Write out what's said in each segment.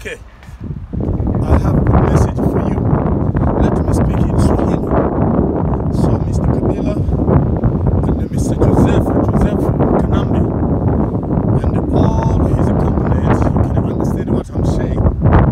Okay. I have a message for you. Let me speak in Swahili. So, Mr. Kabila and Mr. Joseph, Joseph Kanambi, and all his accompanies, you can understand what I'm saying.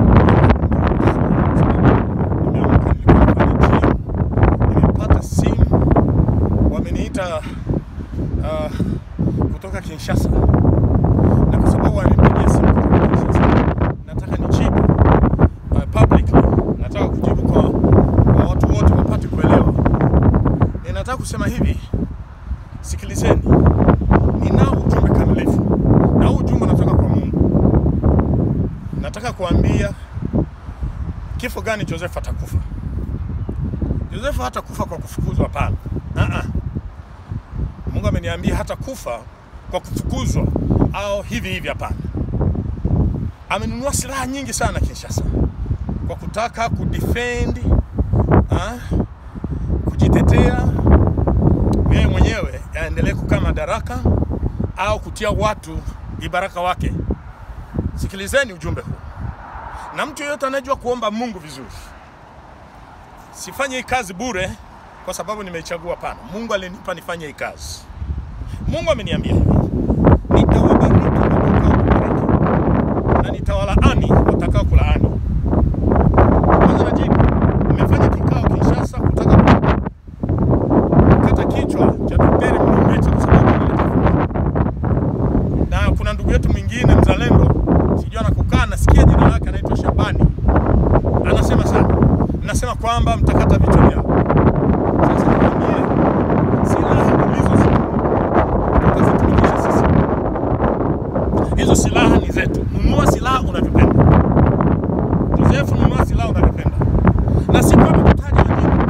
Nimeamka nilikuwa nafanya gym, nimepata simu, wameniita uh, kutoka Kinshasa na kwa sababu wamenipigia simu kutoka Kinshasa, nataka nijibu uh, publicly. Nataka kujibu kwa, kwa watu wote wapate kuelewa. Ninataka kusema hivi, sikilizeni, ninao ujumbe kamilifu na huu ujumbe unatoka kwa Mungu. Nataka kuambia kifo gani Joseph atakufa. Joseph hatakufa kwa kufukuzwa, hapana. Uh-uh. Mungu ameniambia hata kufa kwa kufukuzwa au hivi hivi, hapana. Amenunua silaha nyingi sana Kinshasa kwa kutaka kudefend ah, kujitetea yeye mwenyewe aendelee kukaa madaraka au kutia watu vibaraka wake. Sikilizeni ujumbe huu, na mtu yeyote anayejua kuomba Mungu vizuri, sifanye hii kazi bure kwa sababu nimeichagua. Hapana, Mungu alinipa nifanye hii kazi. Mungu ameniambia hivi, nitawabariki watakao kubariki na nitawalaani watakao kulaani. Kwanza najibu, nimefanya kikao Kinshasa kutaka kukata kichwa cha Daktari Mlumbeche kwa sababu ananitafuta, na kuna ndugu yetu mwingine mzalendo, sijui anakukaa, nasikia jina lake anaitwa Shabani, anasema sana, nasema kwamba mtakata vichwa vyao. Sasa nikwambie, silaha ulizozinunua tutazitumikisha sisi. Hizo silaha ni zetu. Nunua silaha unavyopenda. Joseph, nunua silaha unavyopenda, na si kwamba kutaja wengine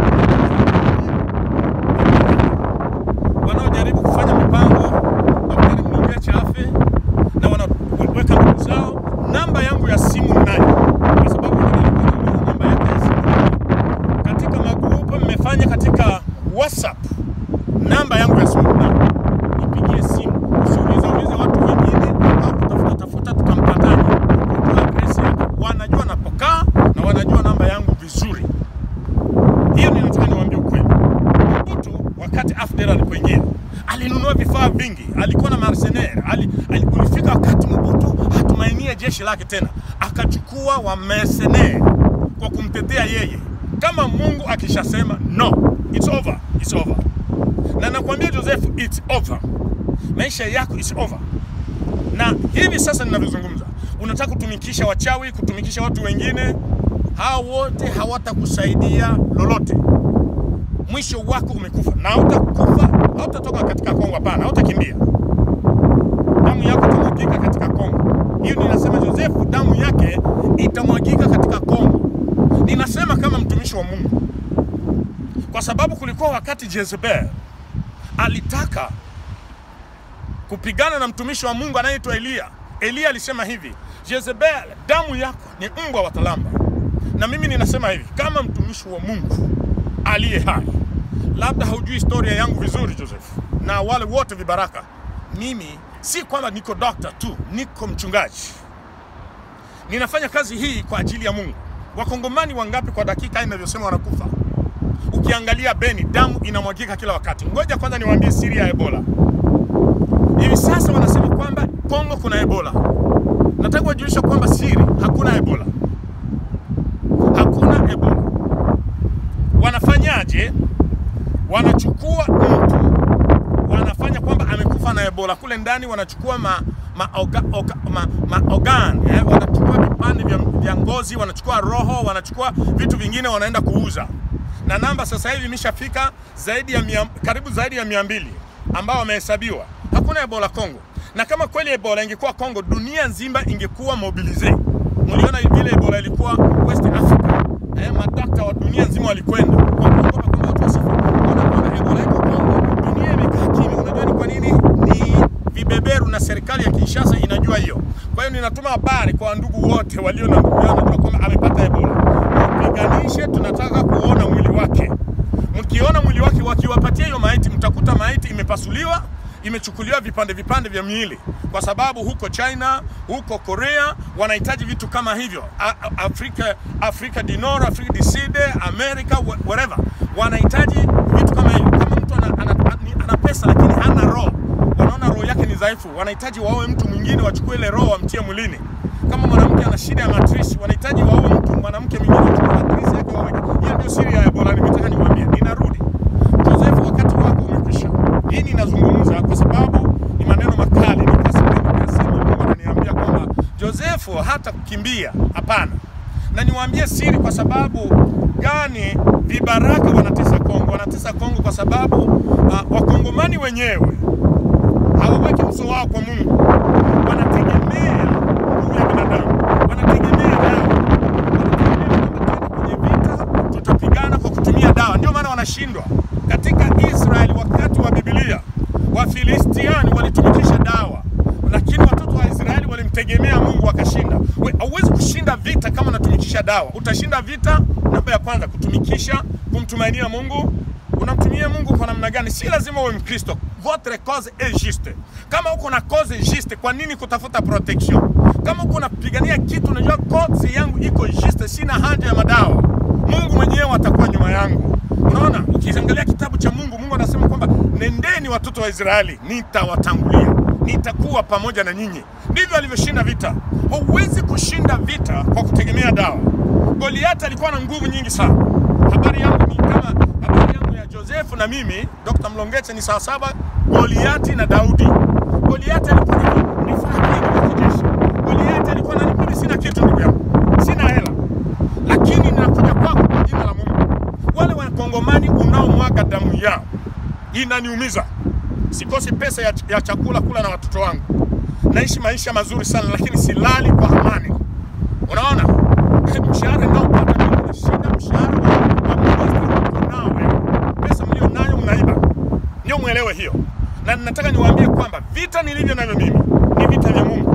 wanaojaribu kufanya mipango Daktari Mlumbeche afe na wanaweka ndugu zao. Namba yangu ya simu mnayo, kwa sababu nilikuwa namba yake ya simu katika magrupu mmefanya katika WhatsApp. Namba yangu ya simu mnayo, nipigie simu, usiulize ulize watu wengine au kutafuta tafuta tukampataje. Kujua address yake, wanajua napokaa na wanajua namba yangu vizuri. Hiyo ninataka niwaambie ukweli. Mobutu wakati AFDEL alipoingia alinunua vifaa vingi, alikuwa na mercenaire ali, ali, ulifika wakati Mobutu hatumainia jeshi lake tena, akachukua wa mercenaire kwa kumtetea yeye. Kama Mungu akishasema no, it's over, it's over. Na nakwambia Joseph, it's over, maisha yako it's over. Na hivi sasa ninavyozungumza, unataka kutumikisha wachawi, kutumikisha watu wengine, hao wote hawatakusaidia lolote mwisho wako umekufa na hautakufa, hautatoka katika Kongo. Hapana, hautakimbia. Damu yako itamwagika katika Kongo. Hiyo ninasema, Joseph, damu yake itamwagika katika Kongo. Ninasema kama mtumishi wa Mungu, kwa sababu kulikuwa wakati Jezebel alitaka kupigana na mtumishi wa Mungu anayeitwa Eliya. Eliya alisema hivi, Jezebel, damu yako ni mbwa watalamba. Na mimi ninasema hivi kama mtumishi wa Mungu aliye hai. Labda haujui historia yangu vizuri Joseph, na wale wote vibaraka. Mimi si kwamba niko dokta tu, niko mchungaji. Ninafanya kazi hii kwa ajili ya Mungu. Wakongomani wangapi kwa dakika inavyosema wanakufa? Ukiangalia Beni, damu inamwagika kila wakati. Ngoja kwanza niwaambie siri ya Ebola. Hivi sasa wanasema kwamba Kongo kuna Ebola. Nataka kuwajulisha kwamba siri, hakuna Ebola, hakuna Ebola. Wanafanyaje? Wanachukua mtu wanafanya kwamba amekufa na Ebola kule ndani, wanachukua ma, ma, oga, oga, ma, ma organ, eh, wanachukua vipande vya, vya ngozi, wanachukua roho, wanachukua vitu vingine, wanaenda kuuza, na namba sasa hivi imeshafika zaidi ya mia, karibu zaidi ya mia mbili ambao wamehesabiwa. Hakuna Ebola Kongo, na kama kweli Ebola ingekuwa Kongo, dunia nzima ingekuwa mobilize. Mliona vile Ebola ilikuwa West Africa eh, madakta wa dunia nzima walikwenda kwa kuogopa kwamba watu wasife. Wanakuona Ebola iko Kongo, dunia imekaa kimya. Unajua ni kwa nini? Ni vibeberu na serikali ya Kinshasa inajua hiyo. Kwa hiyo ninatuma habari kwa ndugu wote walio na ndugu yao wanajua kwamba amepata Ebola, mpiganishe, tunataka kuona mwili wake. Mkiona mwili wake, wakiwapatia hiyo maiti, mtakuta maiti imepasuliwa imechukuliwa vipande vipande vya miili, kwa sababu huko China, huko Korea wanahitaji vitu kama hivyo. A, a, Afrika, Afrika du Nord, Afrika du Sud, Amerika, wh- wherever wanahitaji vitu kama hivyo. Kama mtu ana, ana, ana, ana pesa lakini hana roho, wanaona roho yake ni dhaifu, wanahitaji waoe mtu mwingine, wachukue ile roho wamtie mwilini. Kama mwanamke ana shida ya matrisi, wanahitaji waoe mtu mwanamke mwingine, wachukue matrisi yake waweke. Hiyo ndio siri ya Ebola. Nimetaka niwaambie, ninarudi Joseph, wakati wako umekwisha. Hii ninazungumza kwa sababu ni maneno makali, nilikuwa sipendi kuyasema. Mungu ananiambia kwamba Joseph hata kukimbia, hapana. Na niwaambie siri, kwa sababu gani vibaraka wanatesa Kongo? Wanatesa Kongo kwa sababu uh, wakongomani wenyewe hawaweki uso wao kwa Mungu, wanategemea nguvu ya binadamu, wanategemea dawa, wanategemea kwamba twende kwenye vita, tutapigana kwa kutumia dawa. Ndio maana wanashindwa. Katika Israeli wakati wa Biblia, Wafilistiani walitumikisha dawa, lakini watoto wa Israeli walimtegemea Mungu wakashinda. We, hauwezi kushinda vita kama unatumikisha dawa. Utashinda vita, namba ya kwanza, kutumikisha, kumtumainia Mungu. Unamtumia Mungu kwa namna gani? Si lazima uwe Mkristo. Votre cause est juste. Kama uko na cause juste, kwa nini kutafuta protection? Kama uko unapigania kitu, unajua cause yangu iko juste, sina haja ya madawa. Mungu mwenyewe atakuwa nyuma yangu. Unaona, ukiangalia kitabu cha Mungu, Mungu anasema kwamba nendeni watoto wa Israeli, nitawatangulia, nitakuwa pamoja na nyinyi. Ndivyo alivyoshinda vita. Huwezi kushinda vita kwa kutegemea dawa. Goliati alikuwa na nguvu nyingi sana. Habari yangu ni kama habari yangu ya Josefu na mimi Dr. Mlongeche ni sawasawa Goliati na Daudi. Goliati alikuwa na vifaa vingi vya kijeshi. Goliati alikuwa na mimi sina kitu ndugu yangu. Sina hela. Lakini ninakuja kwako kwa jina la Mungu. Wale wakongomani unaomwaga damu yao inaniumiza. Sikosi pesa ya, ya chakula kula na watoto wangu. Naishi maisha mazuri sana lakini silali kwa amani. Unaona? Mshahara naopata mimi unashinda mshahara wa wa ministry uko nao wewe. Pesa mlio nayo mnaiba. Ndio mwelewe hiyo. Na nataka niwaambie kwamba vita nilivyo navyo mimi ni vita vya Mungu.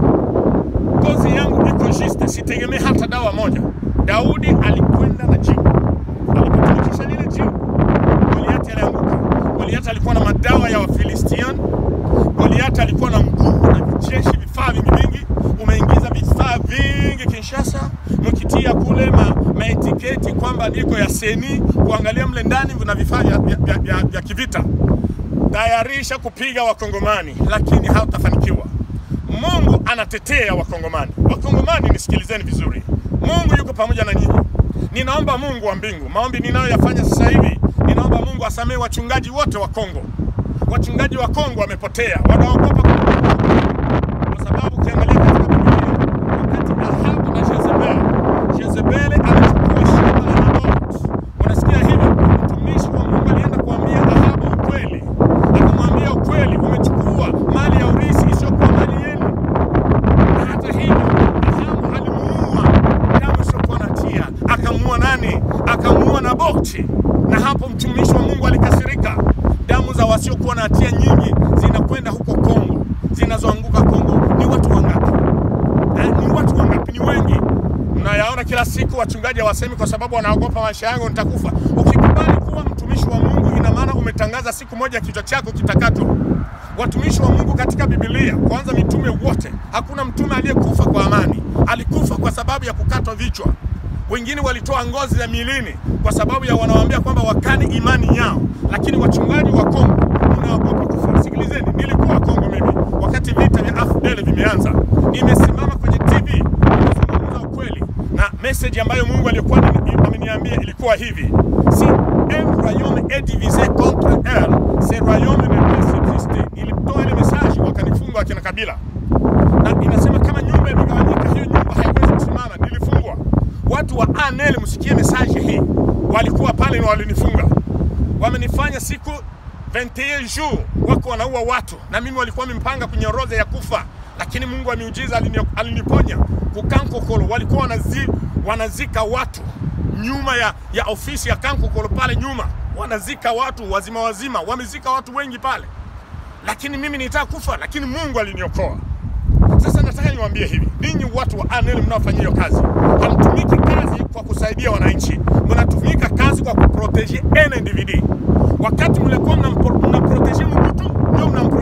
Kozi yangu iko juste, sitegemee hata dawa moja. Daudi alikwenda na jiwe. Alipotumikisha lile jiwe, Goliati alianguka. Goliati alikuwa na madawa ya Wafilistiani. Goliati alikuwa na nguvu na vijeshi, vifaa vingi vingi. Umeingiza vifaa vingi Kinshasa, mkitia kule ma, maetiketi kwamba niko ya seni, kuangalia mle ndani kuna vifaa vya, vya, vya, vya, vya kivita. Tayarisha kupiga Wakongomani, lakini hautafanikiwa. Mungu anatetea Wakongomani. Wakongomani, nisikilizeni vizuri, Mungu yuko pamoja na nyinyi. Ninaomba Mungu wa mbingu, maombi ninayoyafanya sasa hivi, ninaomba Mungu asamehe wachungaji wote wa Kongo. Wachungaji wa Kongo wamepotea, wanaogopa kwa sababu ukiangalia katika Biblia, wakati Ahabu na Jezebel, Jezebel alichukua shamba la Nabot. Unasikia hivyo? Mtumishi wa Mungu alienda kuambia Ahabu ukweli, akamwambia ukweli, umechukua mali ya urithi isiyokuwa mali yenu. Na hata hivyo Ahabu alimuua damu isiyokuwa na hatia. Akamuua nani? Akamuua Naboti. Na hapo mtumishi wa Mungu alikasirika. Damu za wasiokuwa na hatia nyingi zinakwenda huko Kongo, zinazoanguka Kongo. Ni watu wangapi? Eh, ni watu wangapi? Ni wengi. Mnayaona kila siku, wachungaji hawasemi kwa sababu wanaogopa maisha yangu, nitakufa. Ukikubali kuwa mtumishi wa Mungu, ina maana umetangaza siku moja kichwa chako kitakatwa. Watumishi wa Mungu katika Biblia, kwanza mitume wote, hakuna mtume aliyekufa kwa amani, alikufa kwa sababu ya kukatwa vichwa. Wengine walitoa ngozi za milini kwa sababu ya wanawaambia kwamba wakani imani yao, lakini wachungaji wa Kongo mnaogopa kufa. Sikilizeni, nilikuwa Kongo mimi wakati vita vya AFDL vimeanza, nimesimama kwenye TV nimezungumza ukweli, na message ambayo Mungu alikuwa ameni- ameniambia ilikuwa hivi: si un royaume est divisé contre elle, ce royaume ne peut subsister. Nilitoa ile message, wakanifunga akina Kabila na inasema kama nyumba imegawanyika, hiyo nyumba haiwezi kusimama. Nilifungwa. Watu wa ANL, msikie message hii, walikuwa pale na walinifunga, wamenifanya siku 21 jours wako wanaua watu, na mimi walikuwa wamempanga kwenye orodha ya kufa, lakini Mungu wa miujiza alini- aliniponya. Kukankokolo walikuwa wanazi, wanazika watu nyuma ya, ya ofisi ya Kankokolo pale nyuma, wanazika watu wazima wazima, wamezika watu wengi pale, lakini mimi nitaka kufa, lakini Mungu aliniokoa. Sasa nataka niwaambie hivi, ninyi watu wa ANL mnaofanya hiyo kazi, hamtumiki kazi kwa kusaidia wananchi, mnatumika kazi kwa kuprotege un individu. Wakati mlikuwa mnampo- mnaprotege Mobutu, ndio mnamprotege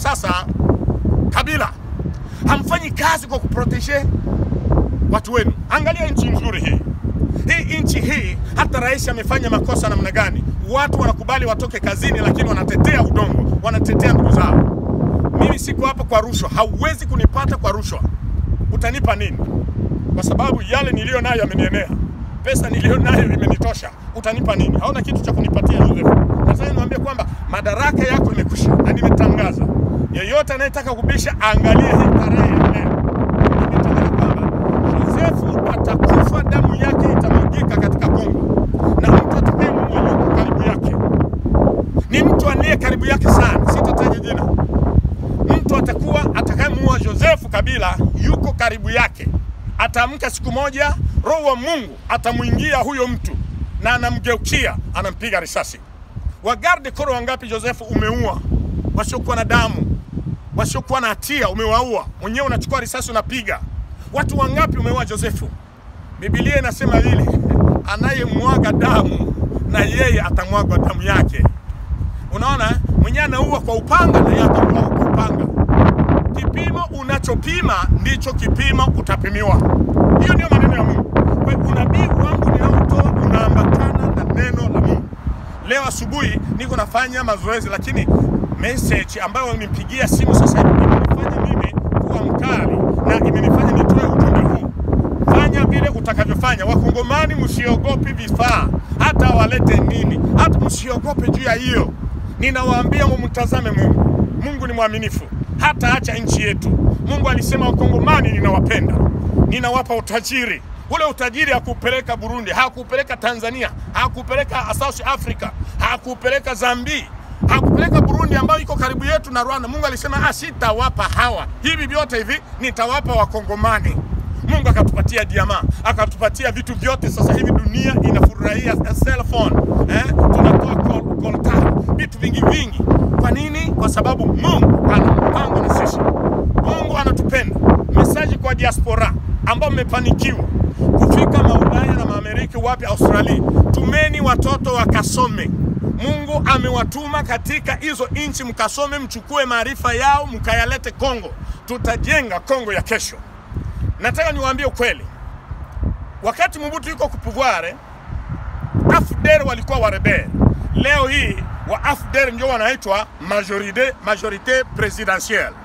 sasa, Kabila, hamfanyi kazi kwa kuprotege watu wenu. Angalia nchi nzuri hii hii nchi hii, hata rais amefanya makosa namna gani, watu wanakubali watoke kazini, lakini wanatetea udongo, wanatetea ndugu zao. Mimi siko hapa kwa rushwa, hauwezi kunipata kwa rushwa. Utanipa nini? Kwa sababu yale niliyo nayo yamenienea, pesa niliyo nayo imenitosha. Utanipa nini? Hauna kitu cha kunipatia Joseph. Nataka niwaambie kwamba madaraka yako imekwisha, na nimetangaza, yeyote anayetaka kubisha aangalie hii tarehe ya leo. Nimetangaza kwamba Josefu atakufa, damu yake itamwagika katika Kongo, na mtu atakayemua yuko karibu yake ni mtu aliye karibu yake sana, sitataja jina. Mtu atakuwa atakayemuua Josefu Kabila yuko karibu yake, ataamka siku moja, roho wa Mungu atamwingia huyo mtu na anamgeukia, anampiga risasi. Wagarde koro wangapi Josefu umeua, wasiokuwa na damu, wasiokuwa na hatia umewaua, mwenyewe unachukua risasi unapiga. Watu wangapi umeua Josefu? Biblia inasema hili, anayemwaga damu na yeye atamwagwa damu yake. Unaona, eh? mwenyewe anaua kwa upanga na yeye atauawa kwa upanga. Kipimo unachopima ndicho kipimo utapimiwa. Hiyo ndio maneno ya Mungu. Kwa hiyo unabii wangu ninaotoa unaambatana na neno la Mungu. Leo asubuhi niko nafanya mazoezi, lakini message ambayo unipigia simu sasa hivi imenifanya mimi kuwa mkali na imenifanya nitoe ujumbe huu. Fanya vile utakavyofanya. Wakongomani, msiogope vifaa, hata walete nini, hata msiogope juu ya hiyo. Ninawaambia mumtazame Mungu. Mungu ni mwaminifu, hata acha nchi yetu. Mungu alisema Wakongomani ninawapenda, ninawapa utajiri. Ule utajiri hakupeleka Burundi, hakupeleka Tanzania, hakupeleka South Africa, hakupeleka Zambia, hakupeleka Burundi ambayo iko karibu yetu na Rwanda. Mungu alisema ah, sitawapa hawa, hivi vyote hivi nitawapa Wakongomani. Mungu akatupatia diama, akatupatia vitu vyote. Sasa hivi dunia inafurahia cell phone eh, tunatoa call, call card, vitu vingi vingi. Kwa nini? Kwa sababu Mungu ana mpango na sisi. Mungu anatupenda. Mesaji kwa diaspora ambao mmefanikiwa kufika maulaya na maamerika, wapi, Australia, tumeni watoto wakasome. Mungu amewatuma katika hizo nchi, mkasome, mchukue maarifa yao, mkayalete Kongo. Tutajenga Kongo ya kesho. Nataka niwaambie ukweli, wakati Mobutu yuko kupuvware, AFDER walikuwa warebel. Leo hii wa AFDER ndio wanaitwa majorite, majorite presidentielle.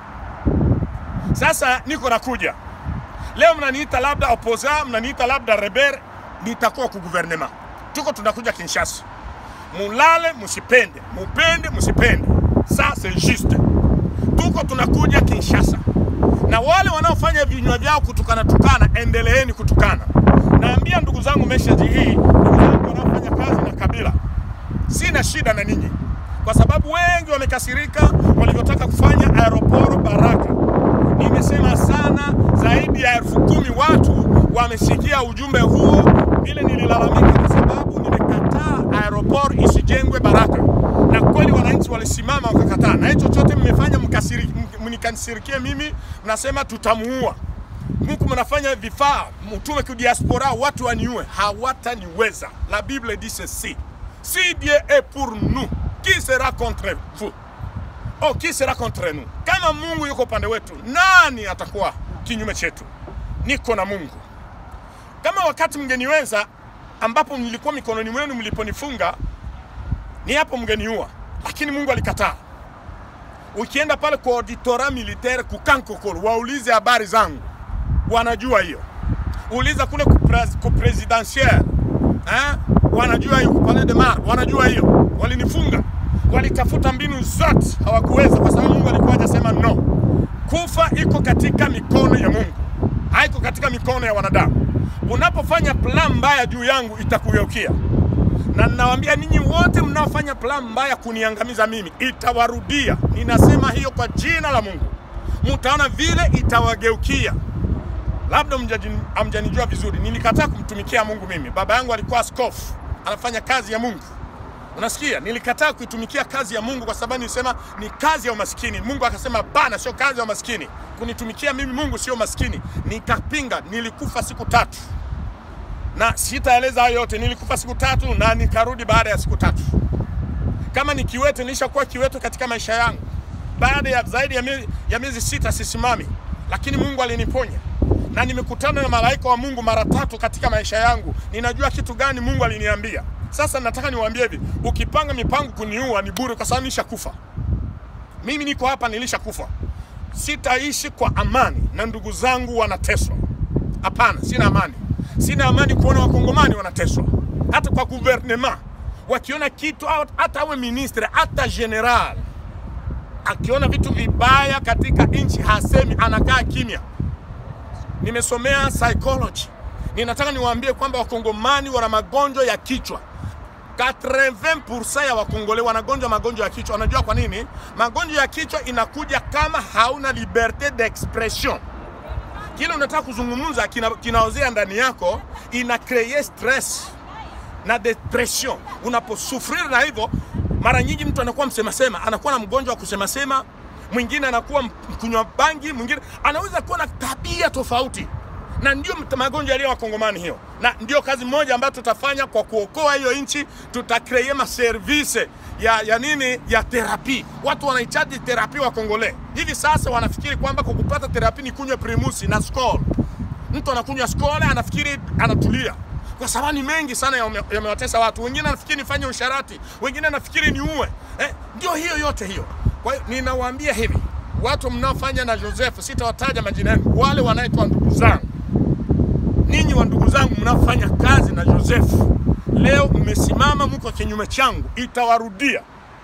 Sasa niko nakuja leo, mnaniita labda opposa, mnaniita labda rebel, nitakuwa ku gouvernement. Tuko tunakuja Kinshasa, mulale musipende, mupende musipende, ça c'est juste. Tuko tunakuja Kinshasa na wale wanaofanya vinywa vyao kutukana tukana, endeleeni kutukana. Naambia ndugu zangu message hii, ndugu zangu wanaofanya kazi na Kabila, sina shida na ninyi, kwa sababu wengi wamekasirika walivyotaka kufanya aeroporo Baraka. Nimesema sana, zaidi ya elfu kumi watu wamesikia ujumbe huo. Vile nililalamika kwa sababu nimekataa aeroporo isijengwe Baraka, na kweli wananchi walisimama wakakataa, na hicho chote mmefanya mkasiri- mnikasirikie mimi, mnasema tutamuua Muku mnafanya vifaa mtume ku diaspora watu waniue, hawataniweza. La Bible dit ceci si Dieu est pour nous qui sera contre vous? Oh, qui sera contre nous? Kama Mungu yuko upande wetu, nani atakuwa kinyume chetu? Niko na Mungu. Kama wakati mngeniweza, ambapo nilikuwa mikononi mwenu mliponifunga, ni hapo mngeniua, lakini Mungu alikataa. Ukienda pale kwa auditora militaire kukankokolo, waulize habari zangu, wanajua hiyo. Uliza kule ku pres- ku presidentiel eh, wanajua hiyo. Ku Palais de Mar wanajua hiyo. Walinifunga, walitafuta mbinu zote, hawakuweza kwa sababu Mungu alikuwa hajasema no. Kufa iko katika mikono ya Mungu, haiko katika mikono ya wanadamu. Unapofanya plan mbaya juu yangu, itakugeukia na ninawaambia ninyi wote mnaofanya plan mbaya kuniangamiza mimi, itawarudia. Ninasema hiyo kwa jina la Mungu, mtaona vile itawageukia. Labda mjaji- hamjanijua vizuri, nilikataa kumtumikia Mungu. Mimi baba yangu alikuwa askofu, anafanya kazi ya Mungu. Unasikia, nilikataa kuitumikia kazi ya Mungu kwa sababu nilisema ni kazi ya umaskini. Mungu akasema bana, sio kazi ya umaskini. Kunitumikia mimi Mungu sio maskini. Nikapinga, nilikufa siku tatu na sitaeleza hayo yote. Nilikufa siku tatu na nikarudi baada ya siku tatu. Kama ni kiwete, nilishakuwa kiwete katika maisha yangu. baada ya zaidi ya miezi, ya miezi sita sisimami, lakini Mungu aliniponya na nimekutana na malaika wa Mungu mara tatu katika maisha yangu. Ninajua kitu gani Mungu aliniambia. Sasa nataka niwaambie hivi, ukipanga mipango kuniua ni bure, kwa sababu nishakufa. Mimi niko hapa, nilishakufa. Sitaishi kwa amani na ndugu zangu wanateswa. Hapana, sina amani. Sina amani kuona wakongomani wanateswa, hata kwa guvernema wakiona kitu, hata awe ministre, hata general akiona vitu vibaya katika nchi hasemi, anakaa kimya. Nimesomea psychology, ninataka niwaambie kwamba wakongomani wana magonjwa ya kichwa. 80% ya wakongole wanagonjwa magonjwa ya kichwa. Unajua kwa nini? Magonjwa ya kichwa inakuja kama hauna liberte d'expression. Kile unataka kuzungumza kina, kinaozea ndani yako, ina create stress na depression. Unaposufriri na hivyo, mara nyingi mtu anakuwa msemasema, anakuwa na mgonjwa wa kusemasema, mwingine anakuwa mkunywa bangi, mwingine anaweza kuwa na tabia tofauti, na ndio magonjwa yaliyo wakongomani hiyo, na ndio kazi moja ambayo tutafanya kwa kuokoa hiyo nchi. Tutakreate maservise ya, ya nini ya terapi. Watu wanahitaji terapi wa Kongole hivi sasa, wanafikiri kwamba kwa kupata terapi ni kunywa primusi na skol. Mtu anakunywa skol anafikiri anatulia kwa sababu ni mengi sana yamewatesa watu. Wengine anafikiri nifanye usharati, wengine anafikiri niue. Eh, ndio hiyo yote hiyo. Kwa hiyo ninawaambia hivi, watu mnaofanya na Joseph, sitawataja majina yenu, wale wanaitwa ndugu zangu, ninyi wa ndugu zangu mnaofanya kazi na Joseph, leo mmesimama, mko kinyume changu, itawarudia,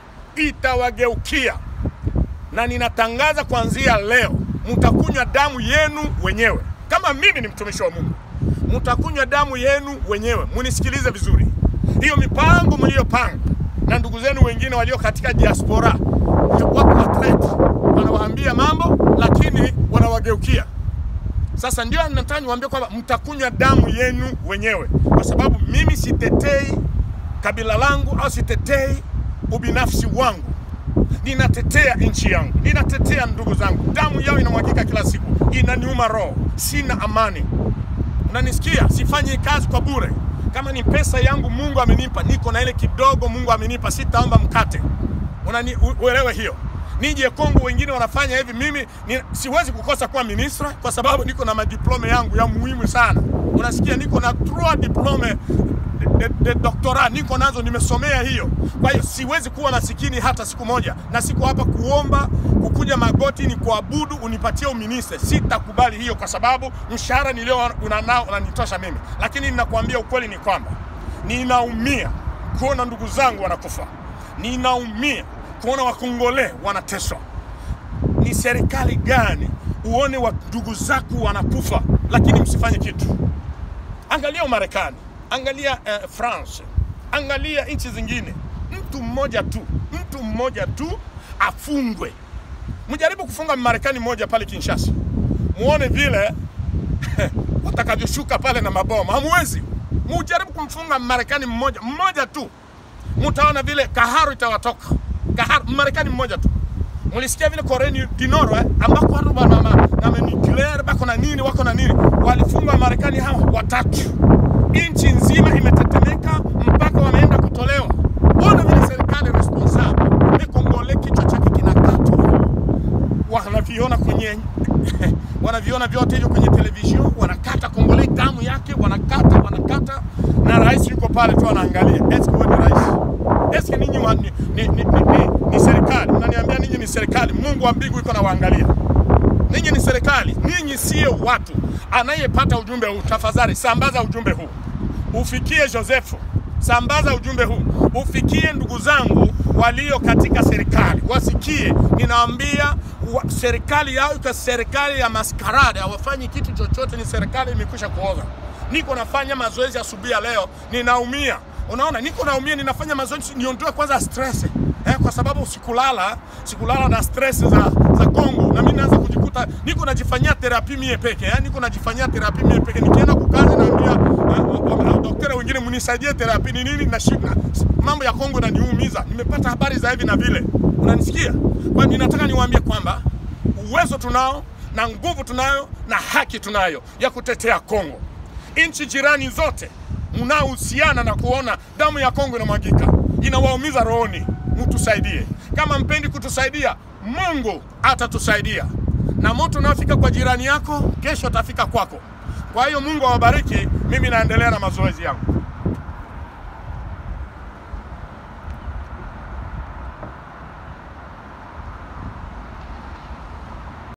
itawageukia, na ninatangaza kuanzia leo, mtakunywa damu yenu wenyewe. Kama mimi ni mtumishi wa Mungu, mtakunywa damu yenu wenyewe. Munisikilize vizuri, hiyo mipango mliyopanga na ndugu zenu wengine walio katika diaspora wako atleti, wanawaambia mambo lakini wanawageukia. Sasa ndio nataka niwaambie kwamba mtakunywa damu yenu wenyewe, kwa sababu mimi sitetei kabila langu au sitetei ubinafsi wangu, ninatetea nchi yangu, ninatetea ndugu zangu. Damu yao inamwagika kila siku, inaniuma roho, sina amani. Unanisikia? Sifanyi kazi kwa bure. Kama ni pesa yangu Mungu amenipa, niko na ile kidogo Mungu amenipa, sitaomba mkate. Unani uelewe hiyo. Nije Kongo, wengine wanafanya hivi, mimi ni, siwezi kukosa kuwa ministra kwa sababu niko na madiplome yangu ya muhimu sana. Unasikia, niko na trois diplome de, de doctorat niko nazo, nimesomea hiyo. Kwa hiyo siwezi kuwa masikini hata siku moja, na siko hapa kuomba kukuja magoti ni kuabudu unipatie uministe. Sitakubali hiyo, kwa sababu mshahara nilio unanao unanitosha mimi, lakini ninakuambia ukweli ni kwamba ninaumia kuona ndugu zangu wanakufa, ninaumia kuona wakongole wanateswa. Ni serikali gani uone wa ndugu zako wanakufa lakini msifanye kitu? Angalia Umarekani, angalia uh, France, angalia nchi zingine. Mtu mmoja tu, mtu mmoja tu afungwe. Mjaribu kufunga Marekani mmoja pale Kinshasa, muone vile watakavyoshuka pale na mabomu. Hamwezi. Mujaribu kumfunga Marekani mmoja mmoja tu, mutaona vile kaharu itawatoka. Kaharu Marekani mmoja tu. Mulisikia vile Korea du Nord eh, ambako watu wana na nuclear bako na nini wako na nini, walifunga Marekani hawa watatu, nchi nzima imetetemeka mpaka wameenda kutolewa. Ona vile serikali responsable ni Kongole, kichwa chake kinakatwa, wanaviona kwenye wanaviona vyote hivyo kwenye television, wanakata Kongole damu yake, wanakata wanakata, na rais yuko pale tu anaangalia. Eske wewe ni rais? Eske ninyi wa, ni, ni, ni, ni, ni, ni serikali? Mnaniambia ninyi ni serikali? Mungu wa mbingu yuko nawaangalia. Ninyi ni serikali, ninyi sio watu. Anayepata ujumbe huu, tafadhali sambaza ujumbe huu ufikie Josefu, sambaza ujumbe huu ufikie ndugu zangu walio katika serikali, wasikie. Ninawaambia wa, serikali yao iko serikali ya maskarada, hawafanyi kitu chochote, ni serikali imekwisha kuoza. Niko nafanya mazoezi asubuhi ya leo, ninaumia. Unaona, niko naumia, ninafanya mazoezi niondoe kwanza stress eh, kwa sababu sikulala, sikulala na stress za za Kongo, na mimi naanza kujikuta niko najifanyia terapi mie peke eh, niko najifanyia terapi mie peke. Nikienda kukazi naambia eh, daktari wengine mnisaidie terapi ni nini, na shida mambo ya Kongo inaniumiza. Nimepata habari za hivi na vile, unanisikia? Kwa hiyo ninataka niwaambie kwamba uwezo tunao na nguvu tunayo na haki tunayo ya kutetea Kongo. Nchi jirani zote mnaohusiana na kuona damu ya Kongo inamwagika, inawaumiza rohoni, mtusaidie. Kama mpendi kutusaidia, Mungu atatusaidia, na moto unaofika kwa jirani yako kesho atafika kwako. Kwa hiyo Mungu awabariki. Mimi naendelea na mazoezi yangu.